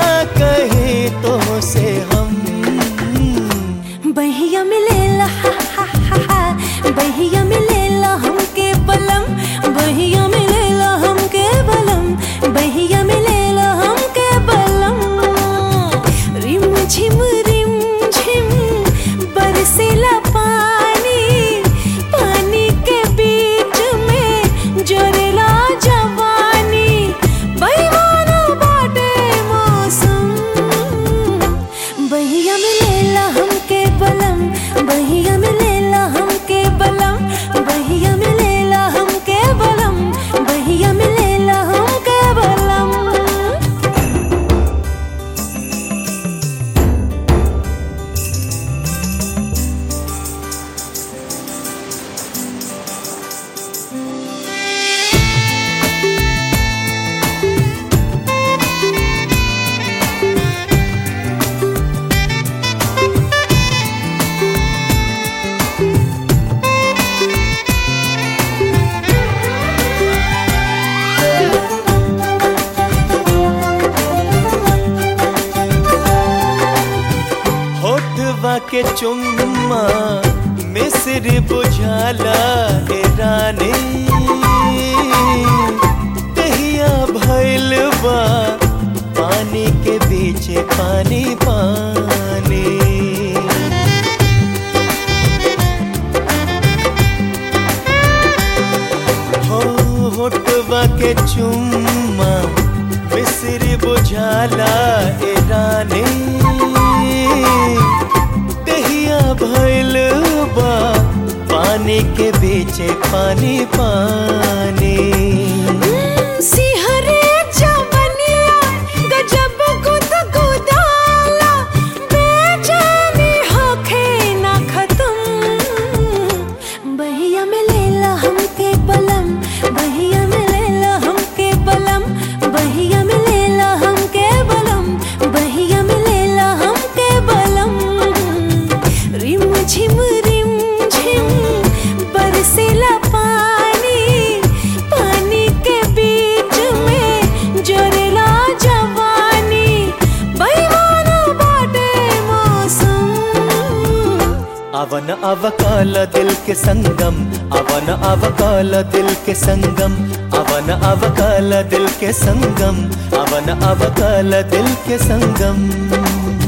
कहे तो से हम बहिया मिलेला हा हा हा हा बहिया मिलेला हमके बलम बहिया मिलेला हमके बलम बहिया मिलेला हमके बलम रिम झिम रिम झिम बरसेला पानी पानी के बीच में जोरेला जवानी बहिवाना बाटे मौसम बहिया मिलेला हमके बलम बहिया मिलेला हमके बलम बहिया मिलेला हमके बलम बहिया मिलेला हमके बलम होठवा के चुम्मा मिस्र बुझाला हे रानी दहिया भैल बा पानी के बीच पानी पानी हो होठवा के चुम्मा मिस्र बुझाला ए रानी दहिया भैल बा पानी के बीच पानी पानी सिहरे जवनिया गजब गुदगुदाला बेचैनी होखे ना खत्म बहिया मिलेला हमके बलम बहिया मिलेला हमके बलम बहिया मिलेला हमके बलम बहिया मिलेला हमके बलम रिम झिम रिम झिम बरसेला पानी पानी के बीच में जोरेला जवानी बहिवाना बाटे मौसम अवन अवकाल दिल के संगम अवन अवकाल दिल के संगम अवन अवकाल दिल के संगम अवन अवकाल दिल के संगम